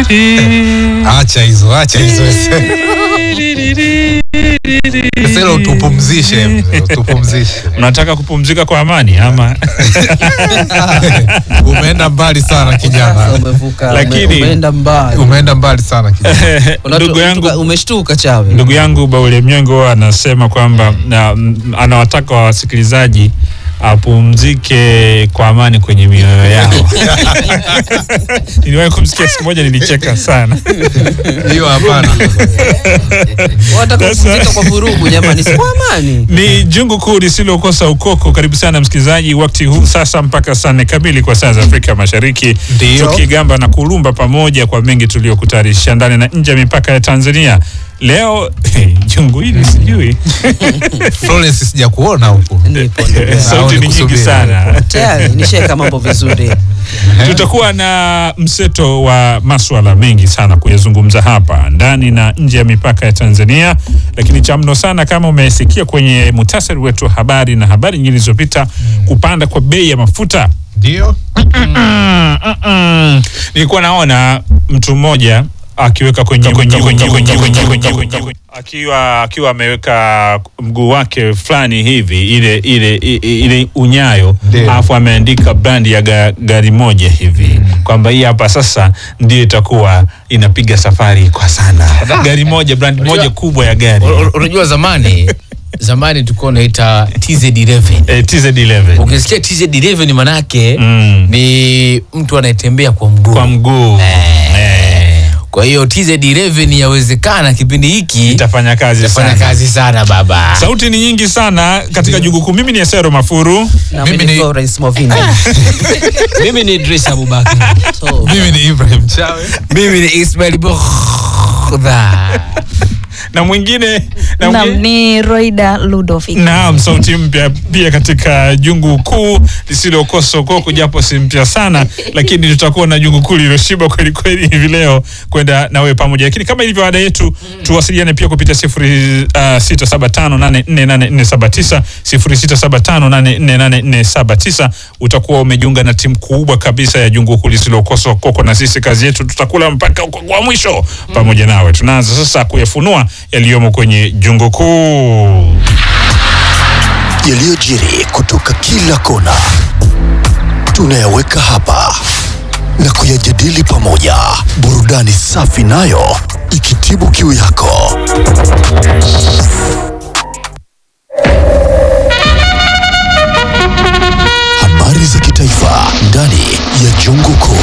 Acha hizo, acha hizo. Sasa hilo tupumzishe, tupumzishe. Unataka kupumzika kwa amani ama? Umeenda mbali sana kijana, Umevuka, Lakini- ume- umeenda mbali. umeenda mbali sana kijana. Unatu- Ndugu yangu umetuka- umeshtuka chawe. ndugu yangu Baule Mnyengo anasema kwamba na, mm, anawataka wasikilizaji apumzike kwa amani kwenye mioyo yao. Niliwahi kumsikia siku moja, nilicheka sana. Hiyo hapana. Wataka Sasa- kupumzika kwa vurugu jamani, si kwa amani. Ni jungu kuu lisilokosa ukoko. Karibu sana msikilizaji, wakati huu sasa mpaka saa nne kamili kwa saa za Afrika Mashariki, Ndio. tukigamba na kulumba pamoja kwa mengi tuliyokutayarisha ndani na nje ya mipaka ya Tanzania. Leo jungu hili sijui Florence sijakuona huko. Nipo, nipo. sauti ni nyingi nikusubiri. sana. Tayari nishaweka mambo vizuri. Tutakuwa na mseto wa maswala mengi sana kuyazungumza hapa ndani na nje ya mipaka ya Tanzania, lakini cha mno sana, kama umesikia kwenye muhtasari wetu wa habari na habari nyingine zilizopita, kupanda kwa bei ya mafuta Ndio. Mm-mm. Nilikuwa naona mtu mmoja akiweka kwenye kwenye kwenye kwenye kwenye kwenye akiwa akiwa ameweka mguu wake fulani hivi ile ile i- i- ile unyayo Ndio. alafu ameandika brandi ya ga, gari moja hivi kwamba hii hapa sasa ndio itakuwa inapiga safari kwa sana gari moja brandi moja kubwa ya gari U- u- Unajua zamani zamani tulikuwa unaita TZ11. eh, TZ11 Ukisikia TZ11 manake Mm. ni mtu anayetembea kwa mguu. kwa mguu eh, Kwa hiyo TZ11 yawezekana kipindi hiki itafanya kazi itafanya sana kazi sana baba. Sauti ni nyingi sana katika jungu kuu. Mimi ni Esero Mafuru. Na Mimi mimi ni- ni Florence Movini. Mimi ni Idris Abubakar. So, Mimi ni Ibrahim Chawe. Mimi ni Ismail Bukhdha. na mwingine na Naam, mwingine ni Roida Ludovic. Naam, sauti mpya pia katika jungu kuu lisilokosa ukoko, japo si mpya sana, lakini tutakuwa na jungu kuu lililoshiba kweli kweli hivi leo kwenda na wewe pamoja. Lakini kama ilivyo ada yetu, tuwasiliane pia kupitia sifuri uh, sita saba tano nane nne nane nne saba tisa sifuri sita saba tano nane nne nane nne saba tisa. Utakuwa umejiunga na timu kubwa kabisa ya jungu kuu lisilokosa ukoko, na sisi kazi yetu tutakula mpaka ukoko wa mwisho pamoja nawe. Tunaanza sasa kuyafunua yaliyomo kwenye jungu kuu. yaliyojiri kutoka kila kona tunayaweka hapa na kuyajadili pamoja, burudani safi nayo ikitibu kiu yako. Habari za kitaifa ndani ya Jungu Kuu.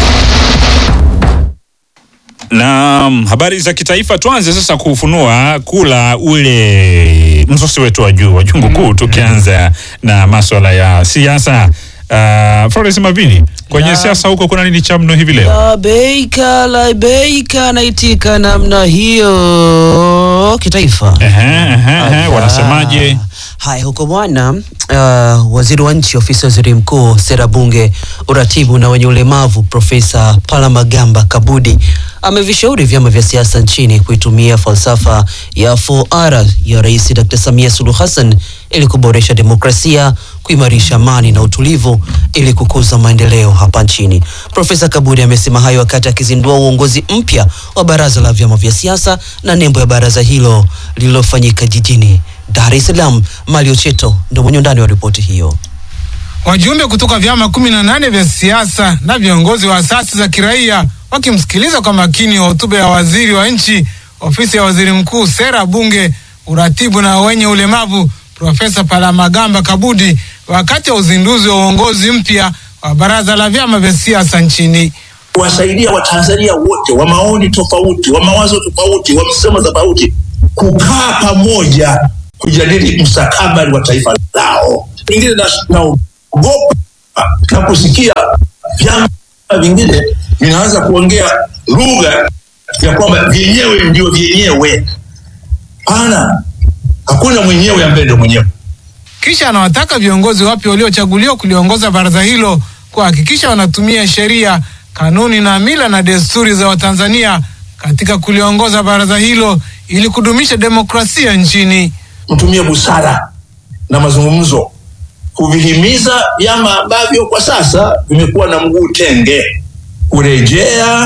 Naam, habari za kitaifa. Tuanze sasa kufunua kula ule msosi wetu wa juu wa jungu kuu, tukianza na maswala ya siasa. Uh, Florence Mavini, kwenye Naam. siasa huko kuna nini cha mno hivi leo? Labeika, labeika naitika namna hiyo kitaifa. Ehe, ehe, ehe, Aya. wanasemaje? Haya, huko bwana, uh, waziri wa nchi ofisi ya waziri mkuu, sera, bunge, uratibu na wenye ulemavu, Profesa Palamagamba Kabudi amevishauri vyama vya siasa nchini kuitumia falsafa ya 4R ya Rais Dr. Samia Suluhu Hassan ili kuboresha demokrasia, kuimarisha amani na utulivu ili kukuza maendeleo hapa nchini. Profesa Kabudi amesema hayo wakati akizindua uongozi mpya wa baraza la vyama vya siasa na nembo ya baraza hilo lililofanyika jijini Dar es Salaam. Malio Cheto ndio mwenye undani wa ripoti hiyo. Wajumbe kutoka vyama kumi na nane vya siasa na viongozi wa asasi za kiraia wakimsikiliza kwa makini hotuba ya waziri wa nchi ofisi ya waziri mkuu, sera, bunge, uratibu na wenye ulemavu, Profesa Palamagamba Kabudi wakati wa uzinduzi wa uongozi mpya wa baraza la vyama vya siasa nchini. kuwasaidia Watanzania wote wa maoni tofauti, wa mawazo tofauti, wa msemo tofauti kukaa pamoja kujadili mustakabali wa taifa lao. Ingine naogopa na kusikia vyama vingine vinaanza kuongea lugha ya kwamba vyenyewe ndio vyenyewe. Hapana, hakuna mwenyewe ambaye ndio mwenyewe. Kisha anawataka viongozi wapya waliochaguliwa kuliongoza baraza hilo kuhakikisha wanatumia sheria, kanuni na mila na desturi za Watanzania katika kuliongoza baraza hilo ili kudumisha demokrasia nchini. mtumie busara na mazungumzo kuvihimiza vyama ambavyo kwa sasa vimekuwa na mguu tenge kurejea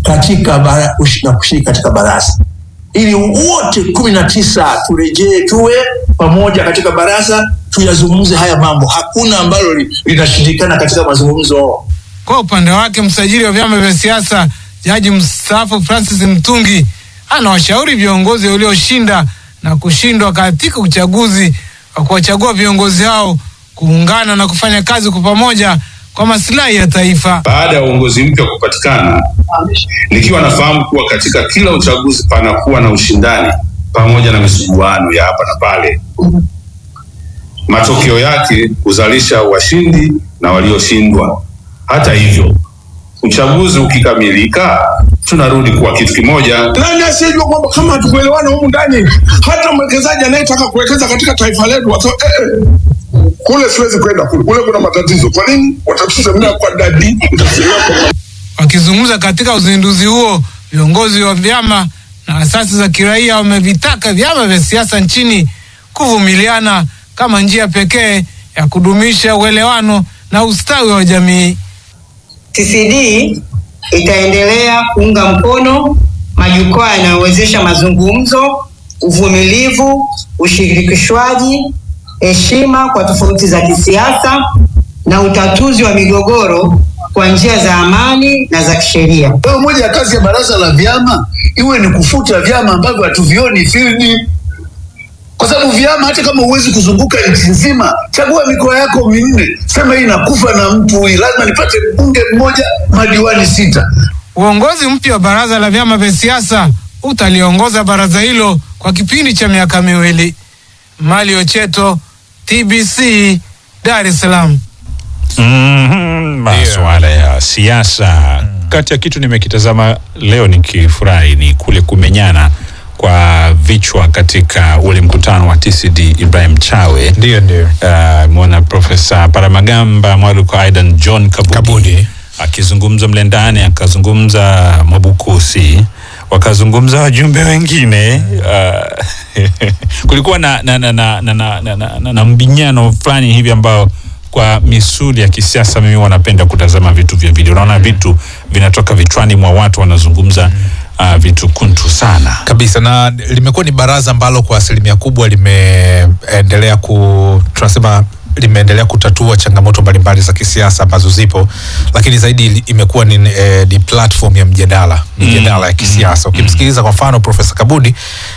katika bara, ushi- na kushiriki katika baraza ili wote kumi na tisa turejee tuwe pamoja katika baraza tuyazungumze haya mambo. Hakuna ambalo li- linashindikana katika mazungumzo. Kwa upande wake msajili wa vyama vya siasa jaji mstaafu Francis Mtungi anawashauri viongozi walioshinda na kushindwa katika uchaguzi wa kuwachagua viongozi hao kuungana na kufanya kazi kwa pamoja kwa maslahi ya taifa. baada ya uongozi mpya kupatikana, nikiwa nafahamu kuwa katika kila uchaguzi panakuwa na ushindani pamoja na misuguano ya hapa na pale. Matokeo yake huzalisha washindi na walioshindwa. Hata hivyo, uchaguzi ukikamilika, tunarudi kuwa kitu kimoja. Nani asiyejua kwamba kama hatukuelewana humu ndani, hata mwekezaji anayetaka kuwekeza katika taifa letu wata, eh, eh, kule siwezi kwenda kule, kule kuna matatizo. Kwa nini watatusemea kwa dadi? Mtasemea kwa Wakizungumza katika uzinduzi huo, viongozi wa vyama na asasi za kiraia wamevitaka vyama vya siasa nchini kuvumiliana kama njia pekee ya kudumisha uelewano na ustawi wa jamii. TCD itaendelea kuunga mkono majukwaa yanayowezesha mazungumzo, uvumilivu, ushirikishwaji, heshima kwa tofauti za kisiasa na utatuzi wa migogoro kwa njia za amani na za kisheria. Kwa hiyo moja ya kazi ya baraza la vyama iwe ni kufuta vyama ambavyo hatuvioni field, kwa sababu vyama, hata kama huwezi kuzunguka nchi nzima, chagua mikoa yako minne, sema hii nakufa na mtu huyu, lazima nipate mbunge mmoja, madiwani sita. Uongozi mpya wa baraza la vyama vya siasa utaliongoza baraza hilo kwa kipindi cha miaka miwili. Mali Ocheto, TBC, Dar es Salaam. Mhm, masuala ya siasa. Kati ya kitu nimekitazama leo nikifurahi ni kule kumenyana kwa vichwa katika ule mkutano wa TCD Ibrahim Chawe. Ndio, ndio. Uh, mwona Profesa Paramagamba Mwaluko Aidan John Kabudi, Kabudi. akizungumza mle ndani, akazungumza Mwabukusi, wakazungumza wajumbe wengine uh, kulikuwa na, na, na, na, na, na, na, na, na, na mbinyano fulani hivi ambao kwa misuli ya kisiasa mimi wanapenda kutazama vitu vya video. Unaona vitu vinatoka vichwani mwa watu wanazungumza uh, vitu kuntu sana. kabisa na limekuwa ni baraza ambalo kwa asilimia kubwa limeendelea ku tunasema limeendelea kutatua changamoto mbalimbali za kisiasa ambazo zipo lakini zaidi li- imekuwa ni, eh, ni platform ya mjadala mijadala ya kisiasa ukimsikiliza kwa mfano profesa kabudi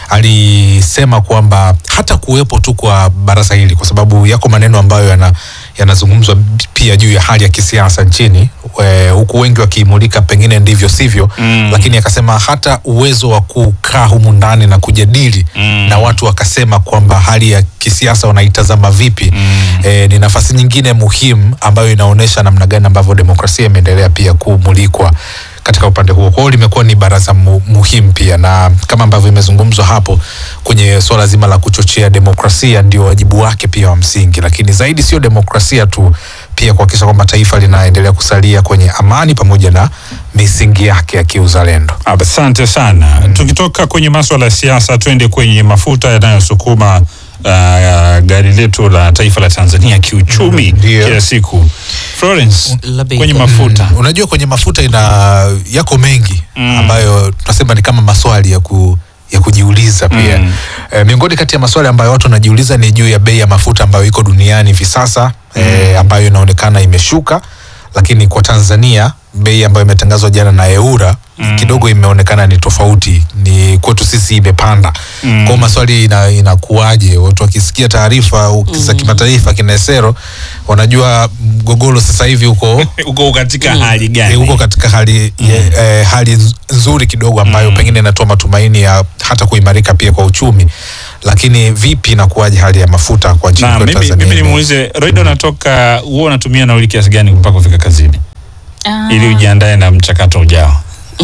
alisema kwamba hata kuwepo tu kwa baraza hili kwa sababu yako maneno ambayo yana yanazungumzwa pia juu ya hali ya kisiasa nchini e, huku wengi wakiimulika pengine ndivyo sivyo mm. lakini akasema hata uwezo wa kukaa humu ndani na kujadili mm. na watu wakasema kwamba hali ya kisiasa wanaitazama vipi mm. e, ni nafasi nyingine muhimu ambayo inaonyesha namna gani ambavyo demokrasia imeendelea pia kumulikwa katika upande huo. Kwa hiyo limekuwa ni baraza mu, muhimu pia, na kama ambavyo imezungumzwa hapo kwenye swala zima la kuchochea demokrasia, ndio wajibu wake pia wa msingi, lakini zaidi sio demokrasia tu, pia kuhakikisha kwamba taifa linaendelea kusalia kwenye amani pamoja na misingi yake ya kiuzalendo. Asante sana. Tukitoka kwenye maswala ya siasa, twende kwenye mafuta yanayosukuma uh, gari letu la taifa la Tanzania kiuchumi Ndio. kila siku. Florence, Labda kwenye iko- mafuta Mm, unajua kwenye mafuta ina yako mengi mm. ambayo tunasema ni kama maswali ya ku ya kujiuliza pia mm. e, miongoni kati ya maswali ambayo watu wanajiuliza ni juu ya bei ya mafuta ambayo iko duniani hivi sasa mm. e, ambayo inaonekana imeshuka lakini kwa Tanzania bei ambayo imetangazwa jana na EURA mm. kidogo imeonekana ni tofauti, ni kwetu sisi imepanda mm. kwao maswali ina, inakuwaje? Watu wakisikia taarifa u- za kimataifa kina Esero wanajua mgogoro sasa hivi uko uko katika hali Eh, gani? huko katika hali ye, eh, hali nz- nzuri kidogo ambayo pengine inatoa matumaini ya hata kuimarika pia kwa uchumi lakini vipi inakuwaje hali ya mafuta kwa nchini Na kwetu mimi, Tanzania mimi nimuulize Roida, unatoka huo unatumia nauli kiasi gani mpaka kufika kazini Ah, ili ujiandae na mchakato ujao?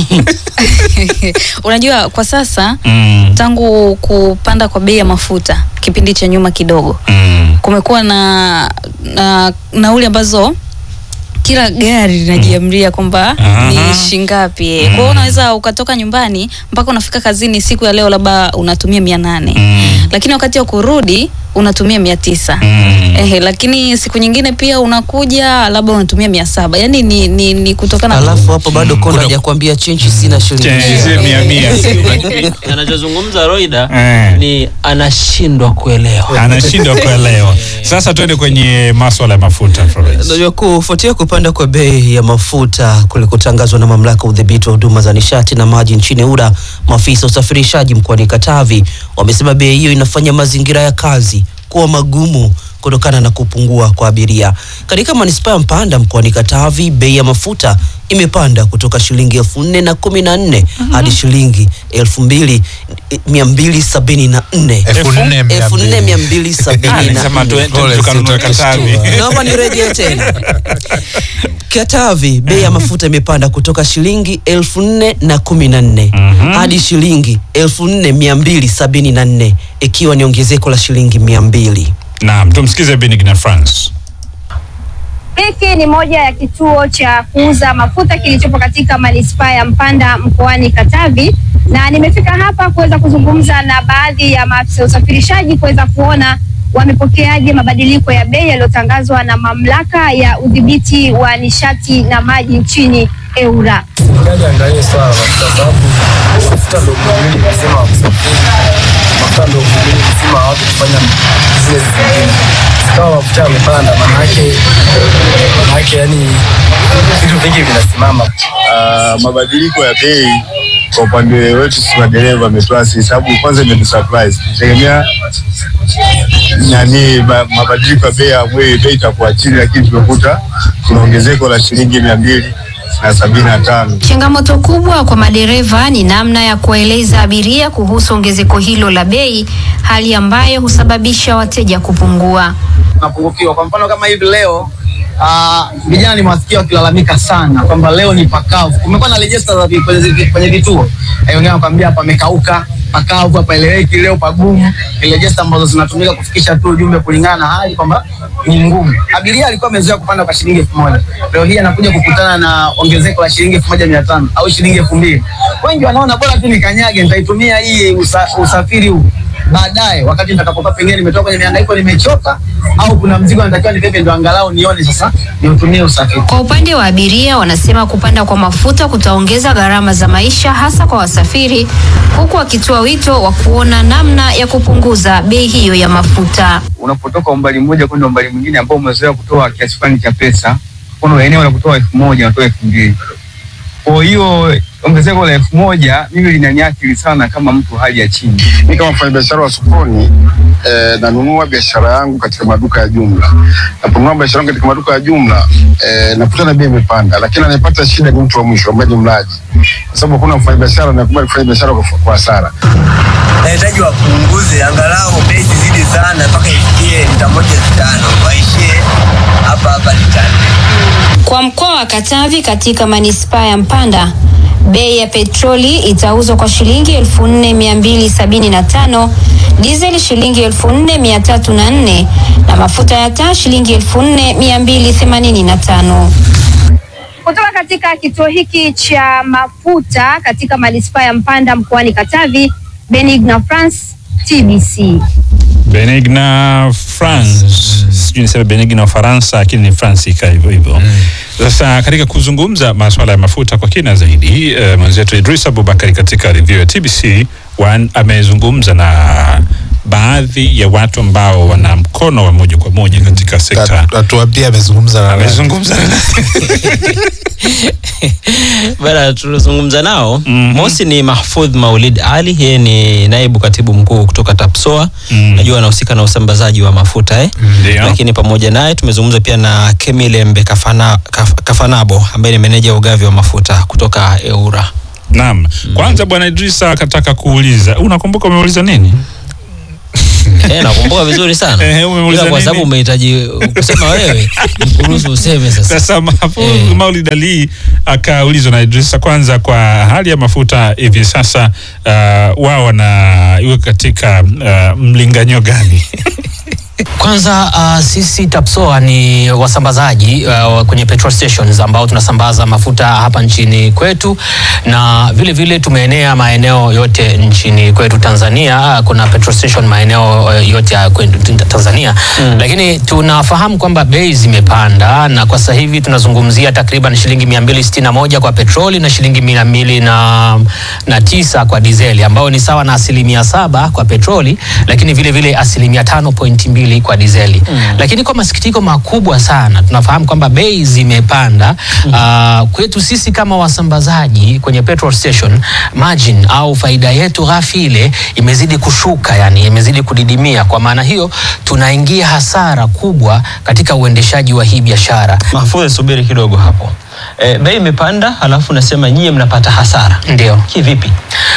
unajua kwa sasa Mm. tangu kupanda kwa bei ya mafuta kipindi cha nyuma kidogo Mm. kumekuwa na, na nauli ambazo kila gari linajiamria kwamba Aha. ni shingapi mm. kwa hiyo unaweza ukatoka nyumbani mpaka unafika kazini siku ya leo labda unatumia mia nane Mm. lakini wakati wa kurudi unatumia mia tisa Mm. Ehe, lakini siku nyingine pia unakuja labda unatumia mia saba yani ni, ni, ni kutokana alafu hapo bado kona hajakwambia chenchi sina shilingi Chenji mia mia. anachozungumza Roida Eh. ni anashindwa kuelewa. anashindwa kuelewa. Sasa tuende kwenye maswala ya mafuta Florence. Unajua, kufuatia kupanda kwa bei ya mafuta kulikotangazwa na mamlaka ya udhibiti wa huduma za nishati na maji nchini EWURA, maafisa wa usafirishaji mkoani Katavi wamesema bei hiyo inafanya mazingira ya kazi kuwa magumu kutokana na kupungua kwa abiria. Katika manispaa ya Mpanda mkoani Katavi, bei ya mafuta imepanda kutoka shilingi elfu nne na kumi na nne hadi shilingi elfu mbili mia mbili sabini na nne Elfu nne mia elfu nne mbili. mia mbili sabini na Alisema nne. tuende Pole, tukanunue sitaki Katavi. kushtua. Naomba nirejee tena. Katavi, bei ya mafuta imepanda kutoka shilingi elfu nne na kumi na nne hadi shilingi elfu nne mia mbili sabini na nne ikiwa ni ongezeko la shilingi mia mbili. Naam, tumsikize Benigna France. Hiki ni moja ya kituo cha kuuza mafuta kilichopo katika manispaa ya Mpanda mkoani Katavi, na nimefika hapa kuweza kuzungumza na baadhi ya maafisa wa usafirishaji kuweza kuona wamepokeaje mabadiliko ya bei yaliyotangazwa na mamlaka ya udhibiti wa nishati na maji nchini EWURA. Serikali angalie swala la mafuta, sababu mafuta ndio muhimili mzima wa kusafiri, mafuta ndio muhimili mzima wa watu kufanya zile zingine. Kama mafuta yamepanda, manake manake, yani vitu vingi vinasimama. uh, mabadiliko ya bei kwa upande wetu sisi madereva ametuasi sababu kwanza imetusurprise. Tutegemea nani ma, mabadiliko ya bei ya mwezi bei itakuwa chini, lakini tumekuta kuna ongezeko la shilingi mia mbili na sabini na tano. Changamoto kubwa kwa madereva ni namna ya kuwaeleza abiria kuhusu ongezeko hilo la bei, hali ambayo husababisha wateja kupungua. tunapungukiwa. Kwa mfano kama hivi leo ah, vijana nimewasikia wakilalamika sana kwamba leo ni pakavu. Kumekuwa na rejesta za vi- kwenye, zi- kwenye vituo eh, wengine wanakwambia pamekauka, pakavu, hapaeleweki, leo pagumu. Ni rejesta ambazo zinatumika kufikisha tu ujumbe kulingana na hali kwamba ni ngumu. Abiria alikuwa amezoea kupanda kwa shilingi elfu moja leo hii anakuja kukutana na ongezeko la shilingi elfu moja mia tano au shilingi elfu mbili Wengi wanaona bora tu nikanyage, nitaitumia hii usa, usafiri huu baadaye wakati nitakapokuwa pengine nimetoka kwenye mihangaiko nimechoka, au kuna mzigo natakiwa nibebe, ndo angalau nione sasa niutumie usafiri. Kwa upande wa abiria, wanasema kupanda kwa mafuta kutaongeza gharama za maisha hasa kwa wasafiri, huku wakitoa wito wa kuona namna ya kupunguza bei hiyo ya mafuta. Unapotoka umbali mmoja kwenda umbali mwingine ambao umezoea kutoa kiasi fulani cha pesa, mfano eneo la kutoa elfu moja unatoa elfu mbili kwa hiyo ongezeko la elfu moja mimi linaniathiri sana kama mtu hali ya chini. Mimi kama mfanyabiashara wa sokoni eh, nanunua biashara yangu katika maduka ya jumla. Naponunua biashara yangu katika maduka ya jumla eh, nakuta na bei imepanda, lakini anayepata shida ni mtu wa mwisho ambaye ni mlaji, kwa sababu hakuna mfanyabiashara anayekubali kufanya biashara kwa kwa hasara. nahitaji wapunguze angalau bei zizidi sana mpaka ifikie lita moja elfu tano waishie hapa hapa lita nne. Kwa mkoa wa Katavi katika manispaa ya Mpanda, bei ya petroli itauzwa kwa shilingi elfu nne mia mbili sabini na tano dizeli shilingi elfu nne mia tatu na nne na mafuta ya taa shilingi elfu nne mia mbili themanini na tano. Kutoka katika kituo hiki cha mafuta katika manispaa ya Mpanda mkoani Katavi, Benigna France, TBC. Benigna France, sijui niseme Benigna Ufaransa, lakini ni France ika hivyo hivyo. Sasa katika kuzungumza masuala ya mafuta kwa kina zaidi, uh, mwenzetu Idris Abubakari katika review ya TBC One amezungumza na baadhi ya watu ambao wana mkono wa moja kwa moja katika sekta. Atuambie amezungumza na nani? Amezungumza na Bana, tulizungumza nao mosi ni Mahfudh Maulid Ali, yeye ni naibu katibu mkuu kutoka TAPSOA. Najua anahusika na usambazaji wa mafuta eh. Ndio. Lakini pamoja naye tumezungumza pia na Kemilembe Kafana, Kaf, Kafanabo ambaye ni meneja wa ugavi wa mafuta kutoka EWURA. Naam. Kwanza bwana Idrisa akataka kuuliza, unakumbuka umeuliza nini? Eh, nakumbuka vizuri sana. Eh, umeuliza Ila kwa nini? sababu umehitaji kusema wewe, nikuruhusu useme sasa. Sasa Mahfoudh Maulid Ali akaulizwa na Idrisa kwanza kwa hali ya mafuta hivi sasa, uh, wao wanaiweka katika uh, mlinganyo gani? Kwanza uh, sisi TAPSOA ni wasambazaji uh, kwenye petrol stations ambao tunasambaza mafuta hapa nchini kwetu na vile vile tumeenea maeneo yote nchini kwetu Tanzania. Uh, kuna petrol station maeneo uh, yote ya kwetu Tanzania mm. Lakini tunafahamu kwamba bei zimepanda na kwa sasa hivi tunazungumzia takriban shilingi 261 kwa petroli na shilingi 200 na, na tisa kwa dizeli ambao ni sawa na asilimia saba kwa petroli, lakini vile vile asilimia tano pointi mbili kwa dizeli mm. Lakini kwa masikitiko makubwa sana tunafahamu kwamba bei zimepanda mm. Uh, kwetu sisi kama wasambazaji kwenye petrol station margin au faida yetu ghafi ile imezidi kushuka, yani imezidi kudidimia. Kwa maana hiyo tunaingia hasara kubwa katika uendeshaji wa hii biashara. Mahfudhi, subiri kidogo hapo. E, bei imepanda halafu nasema nyie mnapata hasara. Ndio. Kivipi?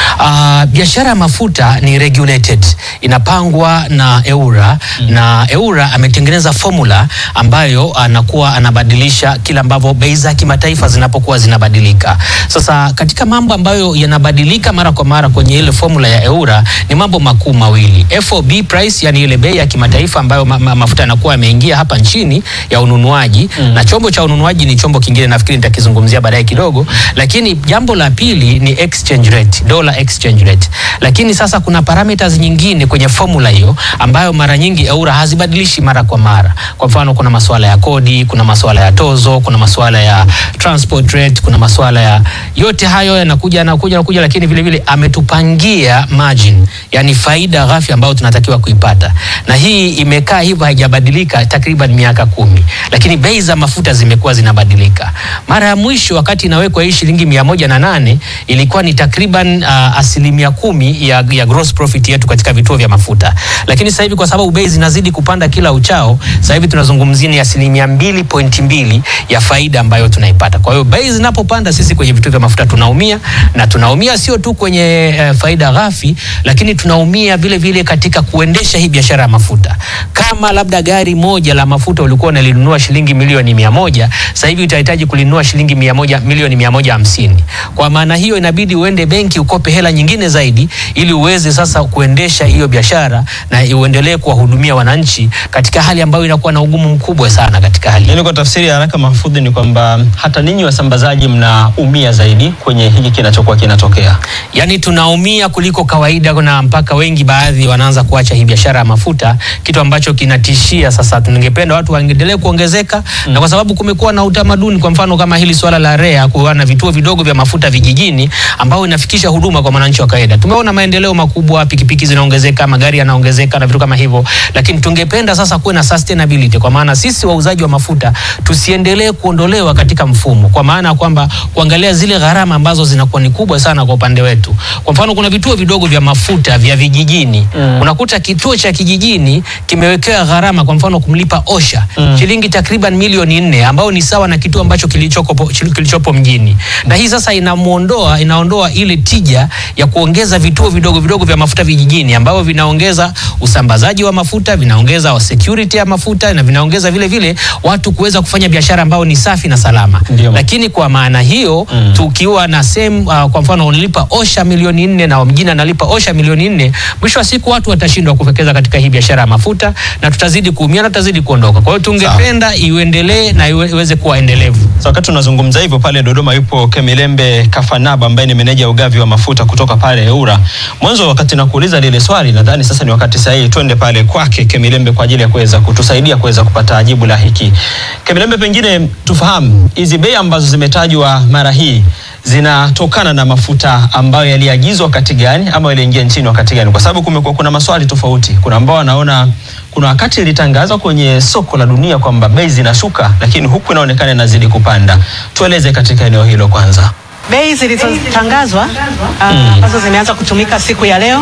Uh, biashara ya mafuta ni regulated, inapangwa na EURA mm. na EURA ametengeneza formula ambayo anakuwa anabadilisha kila ambavyo bei za kimataifa zinapokuwa zinabadilika. Sasa katika mambo ambayo yanabadilika mara kwa mara kwenye ile formula ya EURA ni mambo makuu mawili. FOB price, yani ile bei ya kimataifa ambayo ma ma mafuta yanakuwa yameingia hapa nchini ya ununuaji mm. na chombo cha ununuaji ni chombo kingine nafikiri nitakizungumzia baadaye kidogo, lakini jambo la pili ni exchange rate, dollar exchange rate. Lakini sasa kuna parameters nyingine kwenye formula hiyo ambayo mara nyingi EURA hazibadilishi mara kwa mara. Kwa mfano, kuna masuala ya kodi, kuna masuala ya tozo, kuna masuala ya transport rate, kuna masuala ya yote hayo yanakuja yanakuja yanakuja, lakini vile vile ametupangia margin, yani faida ghafi ambayo tunatakiwa kuipata, na hii imekaa hivyo haijabadilika takriban miaka kumi, lakini bei za mafuta zimekuwa zinabadilika. Mara ya mwisho wakati inawekwa hii shilingi mia moja na nane ilikuwa ni takriban uh, asilimia kumi ya, ya gross profit yetu katika vituo vya mafuta, lakini sasa hivi kwa sababu bei zinazidi kupanda kila uchao, sasa hivi tunazungumzia ni asilimia mbili pointi mbili ya faida ambayo tunaipata. Kwa hiyo bei zinapopanda, sisi kwenye vituo vya mafuta tunaumia, na tunaumia sio tu kwenye uh, faida ghafi, lakini tunaumia vile vile katika kuendesha hii biashara ya mafuta. Kama labda gari moja la mafuta ulikuwa unalinunua shilingi milioni mia moja sasa hivi utahitaji kulinunua shilingi mia moja, milioni mia moja hamsini. Kwa maana hiyo inabidi uende benki ukope hela nyingine zaidi ili uweze sasa kuendesha hiyo biashara na uendelee kuwahudumia wananchi katika hali ambayo inakuwa na ugumu mkubwa sana katika hali. Yaani kwa tafsiri ya haraka Mahfudhi, ni kwamba hata ninyi wasambazaji mnaumia zaidi kwenye hiki kinachokuwa kinatokea. Yaani tunaumia kuliko kawaida, na mpaka wengi baadhi wanaanza kuacha hii biashara ya mafuta, kitu ambacho kinatishia sasa. Tungependa watu waendelee kuongezeka mm. na kwa sababu kumekuwa na utamaduni, kwa mfano kama hili swala la REA kuwa na vituo vidogo vya mafuta vijijini ambao inafikisha huduma kwa mwananchi wa kawaida. Tumeona maendeleo makubwa, pikipiki zinaongezeka, magari yanaongezeka na vitu kama hivyo, lakini tungependa sasa kuwe na sustainability, kwa maana sisi wauzaji wa mafuta tusiendelee kuondolewa katika mfumo, kwa maana ya kwamba kuangalia zile gharama ambazo zinakuwa ni kubwa sana kwa upande wetu. Kwa mfano, kuna vituo vidogo vya mafuta vya vijijini mm. unakuta kituo cha kijijini kimewekewa gharama, kwa mfano kumlipa OSHA mm. shilingi takriban milioni nne ambao ni sawa na kituo ambacho kilichopo, kilichopo mjini, na hii sasa inamuondoa inaondoa ile tija ya kuongeza vituo vidogo vidogo vya mafuta vijijini ambavyo vinaongeza usambazaji wa mafuta, vinaongeza wa security ya mafuta na vinaongeza vile vile watu kuweza kufanya biashara ambayo ni safi na salama. Ndiyo. Lakini kwa maana hiyo mm. tukiwa na same uh, kwa mfano unalipa OSHA milioni nne na mjini analipa OSHA milioni nne, mwisho wa siku watu watashindwa kuwekeza katika hii biashara ya mafuta na tutazidi kuumia na tutazidi kuondoka. Kwa hiyo tungependa iendelee na iwe- iweze kuwa endelevu. So, wakati tunazungumza hivyo pale Dodoma yupo Kemilembe Kafanaba ambaye ni meneja ya ugavi wa mafuta kutoka pale EURA. Mwanzo wakati nakuuliza lile swali, nadhani sasa ni wakati sahihi twende pale kwake Kemilembe kwa ajili ya kuweza kutusaidia kuweza kupata jibu la hiki. Kemilembe, pengine tufahamu hizi bei ambazo zimetajwa mara hii zinatokana na mafuta ambayo yaliagizwa wakati gani ama yaliingia nchini wakati gani? Kwa sababu kumekuwa kuna maswali tofauti. Kuna ambao wanaona kuna wakati ilitangazwa kwenye soko la dunia kwamba bei zinashuka, lakini huku inaonekana inazidi kupanda. Tueleze katika eneo hilo kwanza. Bei zilizotangazwa ah, ambazo zimeanza kutumika siku ya leo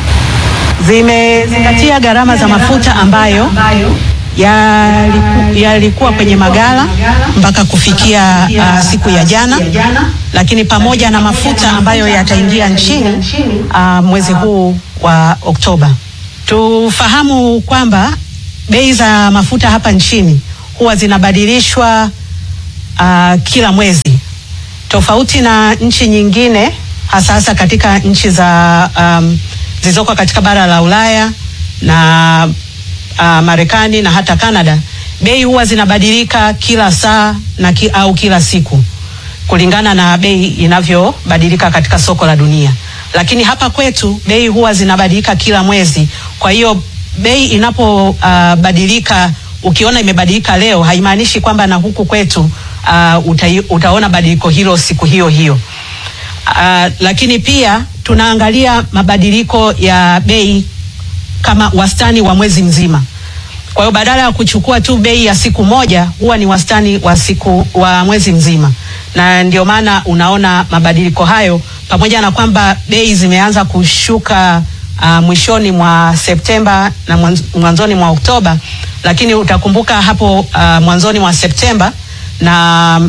zimezingatia gharama za mafuta ambayo yaliku- yalikuwa kwenye magala mpaka kufikia ah, siku ya jana, lakini pamoja na mafuta ambayo yataingia nchini ah, mwezi huu wa Oktoba. Tufahamu kwamba bei za mafuta hapa nchini huwa zinabadilishwa ah, kila mwezi tofauti na nchi nyingine hasa hasa katika nchi za um, zilizoko katika bara la Ulaya na uh, Marekani na hata Canada, bei huwa zinabadilika kila saa na ki, au kila siku kulingana na bei inavyobadilika katika soko la dunia, lakini hapa kwetu bei huwa zinabadilika kila mwezi. Kwa hiyo bei inapobadilika, uh, ukiona imebadilika leo haimaanishi kwamba na huku kwetu uh, uta, utaona badiliko hilo siku hiyo hiyo. Uh, lakini pia tunaangalia mabadiliko ya bei kama wastani wa mwezi mzima. Kwa hiyo badala ya kuchukua tu bei ya siku moja huwa ni wastani wa siku wa mwezi mzima, na ndio maana unaona mabadiliko hayo, pamoja na kwamba bei zimeanza kushuka uh, mwishoni mwa Septemba na mwanz- mwanzoni mwa Oktoba, lakini utakumbuka hapo uh, mwanzoni mwa Septemba na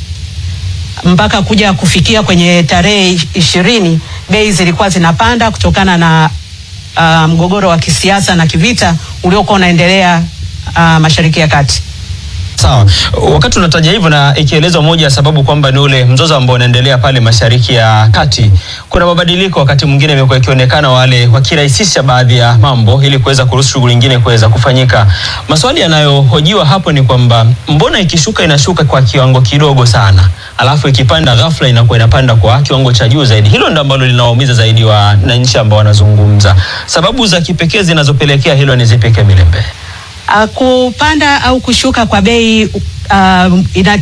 mpaka kuja kufikia kwenye tarehe ishirini bei zilikuwa zinapanda kutokana na uh, mgogoro wa kisiasa na kivita uliokuwa unaendelea uh, Mashariki ya Kati. Sawa, wakati unataja hivyo na ikielezwa moja ya sababu kwamba ni ule mzozo ambao unaendelea pale Mashariki ya Kati, kuna mabadiliko wakati mwingine imekuwa ikionekana wale wakirahisisha baadhi ya mambo ili kuweza kuruhusu shughuli nyingine kuweza kufanyika. Maswali yanayohojiwa hapo ni kwamba mbona ikishuka inashuka kwa kiwango kidogo sana, alafu ikipanda ghafla inakuwa inapanda kwa kiwango cha juu zaidi. Hilo ndo ambalo linawaumiza zaidi wananchi ambao wanazungumza. Sababu za kipekee zinazopelekea hilo ni zipi, Kemilembe? Uh, kupanda au kushuka kwa bei uh, ina,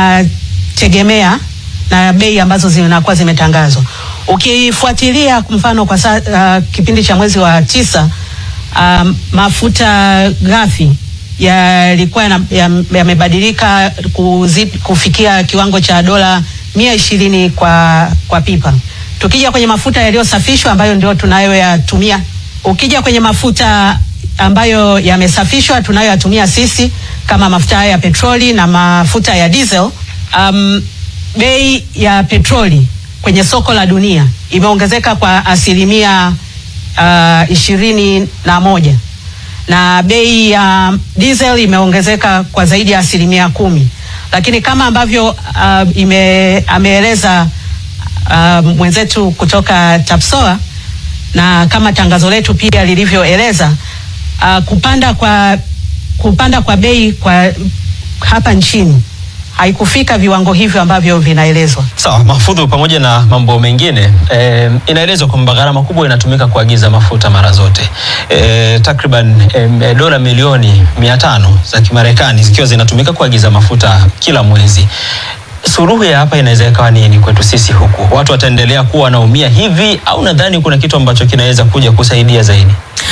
inategemea na bei ambazo zinakuwa zimetangazwa. Ukifuatilia kwa mfano kwa sa, uh, kipindi cha mwezi wa tisa um, mafuta ghafi yalikuwa yana- yam- yamebadilika kuzi- kufikia kiwango cha dola mia ishirini kwa, kwa pipa. Tukija kwenye mafuta yaliyosafishwa ambayo ndio tunayoyatumia, ukija kwenye mafuta ambayo yamesafishwa tunayoyatumia sisi kama mafuta haya ya petroli na mafuta ya diesel, um, bei ya petroli kwenye soko la dunia imeongezeka kwa asilimia uh, ishirini na moja na bei ya diesel imeongezeka kwa zaidi ya asilimia kumi, lakini kama ambavyo uh, ime, ameeleza uh, mwenzetu kutoka TAPSOA na kama tangazo letu pia lilivyoeleza uh, kupanda kwa kupanda kwa bei kwa hapa nchini haikufika viwango hivyo ambavyo vinaelezwa. Sawa, mafudhu pamoja na mambo mengine e, inaelezwa kwamba gharama kubwa inatumika kuagiza mafuta mara zote e, takriban e, dola milioni mia tano za Kimarekani zikiwa zinatumika kuagiza mafuta kila mwezi. Suruhu ya hapa inaweza ikawa nini kwetu sisi huku? Watu wataendelea kuwa wanaumia hivi au nadhani kuna kitu ambacho kinaweza kuja kusaidia zaidi?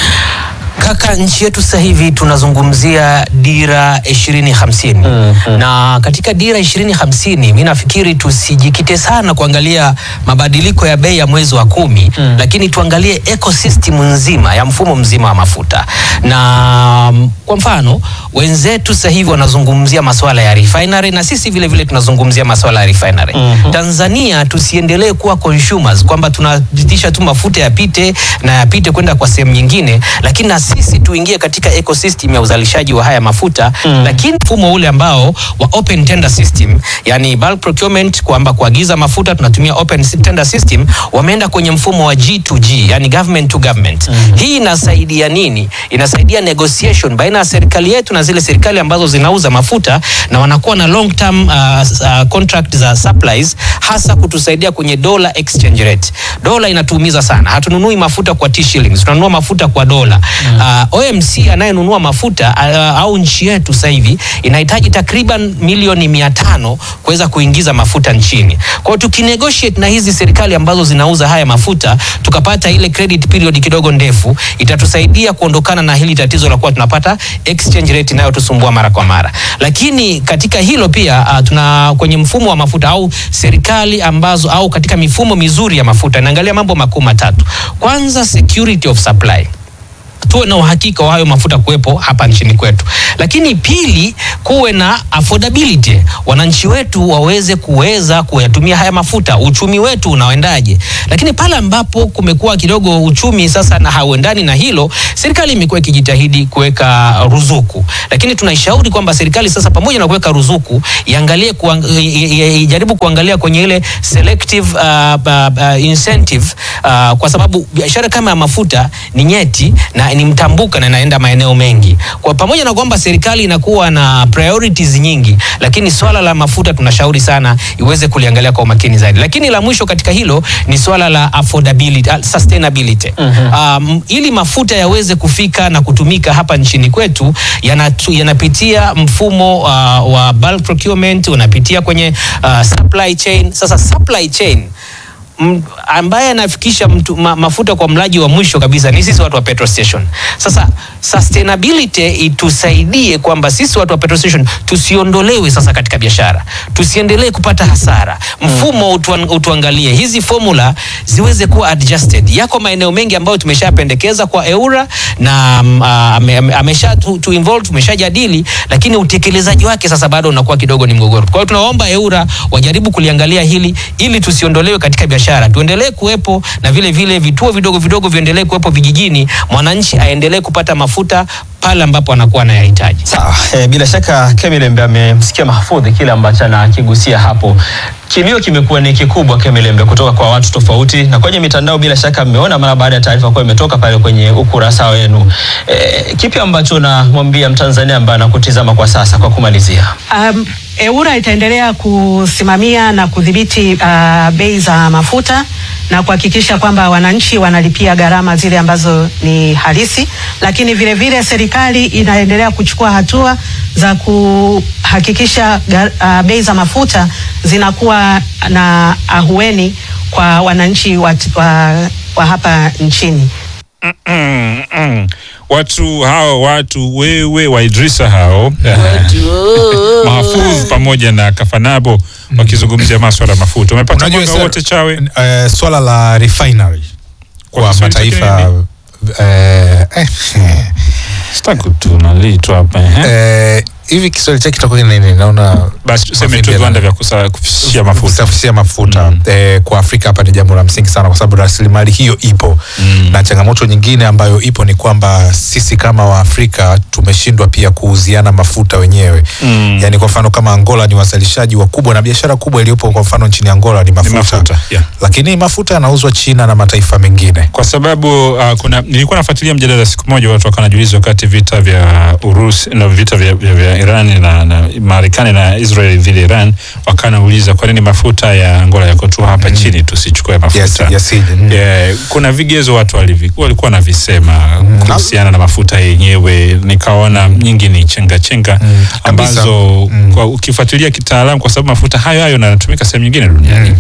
Kaka, nchi yetu sasa hivi tunazungumzia dira ishirini hamsini na katika dira ishirini hamsini mi nafikiri tusijikite sana kuangalia mabadiliko ya bei ya mwezi wa kumi lakini tuangalie ecosystem nzima ya mfumo mzima wa mafuta na mm, kwa mfano wenzetu sasa hivi wanazungumzia masuala ya refinery na sisi vile vile tunazungumzia masuala ya refinery Tanzania tusiendelee kuwa consumers kwamba tunapitisha tu mafuta yapite na yapite kwenda kwa sehemu nyingine, lakini na sisi tuingie katika ecosystem ya uzalishaji wa haya mafuta lakini mfumo ule ambao wa open tender system, yani bulk procurement, kwamba kuagiza mafuta tunatumia open tender system, wameenda kwenye mfumo wa G2G, yani government to government. Hii inasaidia nini? Inasaidia negotiation baina ya serikali yetu na zile serikali ambazo zinauza mafuta na wanakuwa na long term uh, uh, contract za supplies, hasa kutusaidia kwenye dollar exchange rate. Dola inatuumiza sana, hatununui mafuta kwa T shillings, tunanunua mafuta kwa dola. Uh, OMC anayenunua mafuta uh, au nchi yetu sasa hivi inahitaji takriban milioni mia tano kuweza kuingiza mafuta nchini. Kwa hiyo tukinegotiate na hizi serikali ambazo zinauza haya mafuta tukapata ile credit period kidogo ndefu, itatusaidia kuondokana na hili tatizo la kuwa tunapata exchange rate inayotusumbua mara kwa mara. Lakini katika hilo pia uh, tuna kwenye mfumo wa mafuta au serikali ambazo au katika mifumo mizuri ya mafuta inaangalia mambo makuu matatu. Kwanza, security of supply tuwe na uhakika wa hayo mafuta kuwepo hapa nchini kwetu, lakini pili, kuwe na affordability, wananchi wetu waweze kuweza kuyatumia haya mafuta, uchumi wetu unaendaje. Lakini pale ambapo kumekuwa kidogo uchumi sasa na hauendani na hilo, serikali imekuwa ikijitahidi kuweka ruzuku, lakini tunaishauri kwamba serikali sasa, pamoja na kuweka ruzuku, iangalie kuang, i- i- ijaribu kuangalia kwenye ile selective uh, uh, uh, incentive uh, kwa sababu biashara kama ya mafuta ni nyeti na ni mtambuka na inaenda maeneo mengi. Kwa pamoja na kwamba serikali inakuwa na priorities nyingi, lakini swala la mafuta tunashauri sana iweze kuliangalia kwa umakini zaidi. Lakini la mwisho katika hilo ni swala la affordability, uh, sustainability. Um, ili mafuta yaweze kufika na kutumika hapa nchini kwetu yanatu, yanapitia mfumo uh, wa bulk procurement, unapitia kwenye uh, supply chain. Sasa supply chain m- ambaye anafikisha mtu, ma, mafuta kwa mlaji wa mwisho kabisa ni sisi watu wa petrol station. Sasa sustainability itusaidie kwamba sisi watu wa petrol station tusiondolewe sasa katika biashara, tusiendelee kupata hasara. Mfumo utuan, utuangalie hizi formula ziweze kuwa adjusted. Yako maeneo mengi ambayo tumeshapendekeza kwa EURA na mm, ah, ame- ame- amesha tu, tu involve tumeshajadili, lakini utekelezaji wake sasa bado unakuwa kidogo ni mgogoro. Kwa hiyo tunaomba EURA wajaribu kuliangalia hili ili tusiondolewe katika biashara, tuendelee kuwepo na vile vile vituo vidogo vidogo viendelee kuwepo vijijini, mwananchi aendelee kupata mafuta pale ambapo anakuwa anayahitaji. Sawa, e, bila shaka Kemilembe amemsikia Mahfudhi kile ambacho anakigusia hapo. Kilio kimekuwa ni kikubwa Kemilembe, kutoka kwa watu tofauti, na kwenye mitandao bila shaka mmeona mara baada ya taarifa kuwa imetoka pale kwenye ukurasa wenu. E, kipi ambacho namwambia Mtanzania ambaye anakutizama kwa sasa, kwa kumalizia? Um, EURA itaendelea kusimamia na kudhibiti uh, bei za mafuta na kuhakikisha kwamba wananchi wanalipia gharama zile ambazo ni halisi, lakini vile vile serikali inaendelea kuchukua hatua za kuhakikisha ga- uh, bei za mafuta zinakuwa na ahueni kwa wananchi wa, wa, wa hapa nchini. Mm, mm. watu hao watu wewe wa Idrisa hao Mahfudh pamoja na Kafanabo wakizungumzia maswala ya mafuta. Umepata Unajua mwanga sir, wote chawe? eh, swala la refinery kwa Kiswahili chake mataifa eh, eh, Sitaki tunalitwa hapa eh, hivi Kiswahili chake kitakuwa ni nini? Naona basi tuseme tu viwanda vya kusa- kufishia mafuta. kusafishia mafuta eh, kwa Afrika hapa ni jambo la msingi sana, kwa sababu rasilimali hiyo ipo na changamoto nyingine ambayo ipo ni kwamba sisi kama Waafrika tumeshindwa pia kuuziana mafuta wenyewe Mm. yani kwa mfano kama Angola ni wazalishaji wakubwa na biashara kubwa iliyopo kwa mfano nchini Angola ni mafuta, mafuta, yeah. lakini mafuta yanauzwa China na mataifa mengine kwa sababu uh, kuna nilikuwa nafuatilia mjadala siku moja, watu wakawa wanajiuliza wakati vita vya Urusi na vita vya, vya, vya Iran na, na Marekani na Israel dhidi ya Iran, wakawa wanauliza kwa nini mafuta ya Angola yako tu hapa chini tusichukue mafuta yeah, kuna vigezo watu walivi, walikuwa wanavisema kuhusiana na mafuta yenyewe, nikaona nyingi ni chenga chenga ambazo kwa ukifuatilia kitaalamu, kwa sababu mafuta hayo hayo yanatumika sehemu nyingine duniani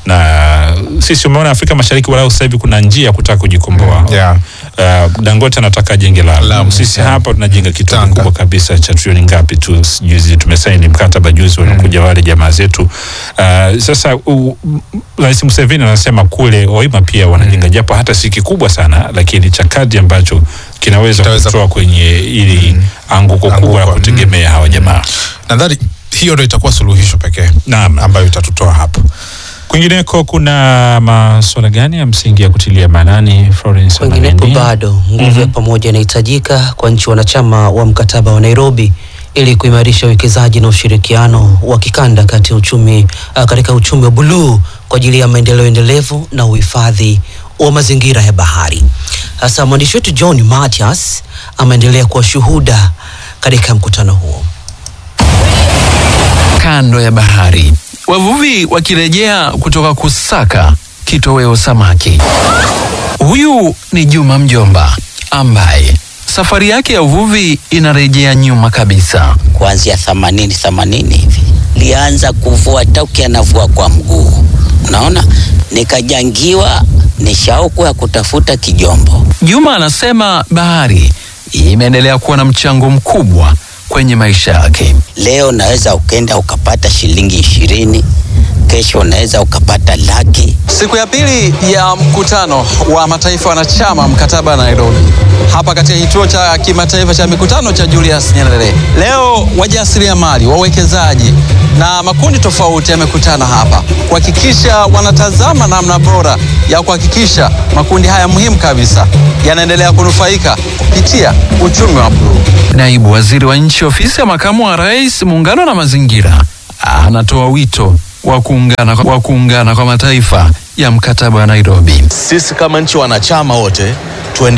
na sisi umeona Afrika Mashariki walau sasa hivi kuna njia ya kutaka kujikomboa yeah. Uh, Dangote anataka jenge la Lamu. Sisi hapa tunajenga kituo kikubwa kabisa cha trilioni ngapi tu juzi tumesaini mkataba juzi wanakuja wale jamaa zetu. Uh, sasa u- m- Rais Museveni anasema kule Oima pia wanajenga japo hata si kikubwa sana, lakini cha kadri ambacho kinaweza kutoa kwenye ili anguko kubwa la kutegemea hawa jamaa. Nadhani hiyo ndio itakuwa suluhisho pekee ambayo itatutoa hapo. Kwingineko kuna masuala gani ya msingi ya kutilia maanani Florence? Kwinginepo Maneni? bado nguvu ya pamoja inahitajika kwa nchi wanachama wa mkataba wa Nairobi ili kuimarisha uwekezaji na ushirikiano wa kikanda kati ya uchumi uh, katika uchumi wa buluu kwa ajili ya maendeleo endelevu na uhifadhi wa mazingira ya bahari. Sasa mwandishi wetu John Matias ameendelea kuwa shuhuda katika mkutano huo. kando ya bahari, wavuvi wakirejea kutoka kusaka kitoweo samaki. Huyu ni Juma Mjomba ambaye safari yake ya uvuvi inarejea nyuma kabisa. kuanzia themanini themanini hivi lianza kuvua tauki anavua kwa mguu unaona nikajangiwa ni shauku ya kutafuta kijombo Juma anasema bahari imeendelea kuwa na mchango mkubwa kwenye maisha yake. leo unaweza ukenda ukapata shilingi ishirini kesho unaweza ukapata laki Siku ya pili ya mkutano wa mataifa wanachama mkataba wa Nairobi hapa katika kituo cha kimataifa cha mikutano cha Julius Nyerere. Leo wajasiriamali, wawekezaji na makundi tofauti yamekutana hapa kuhakikisha wanatazama namna bora ya kuhakikisha makundi haya muhimu kabisa yanaendelea kunufaika kupitia uchumi wa bluu. Naibu Waziri wa Nchi Ofisi ya Makamu wa Rais, Muungano na Mazingira, anatoa wito wa kuungana, wa kuungana kwa mataifa ya mkataba wa Nairobi. Sisi kama nchi wanachama wote tuende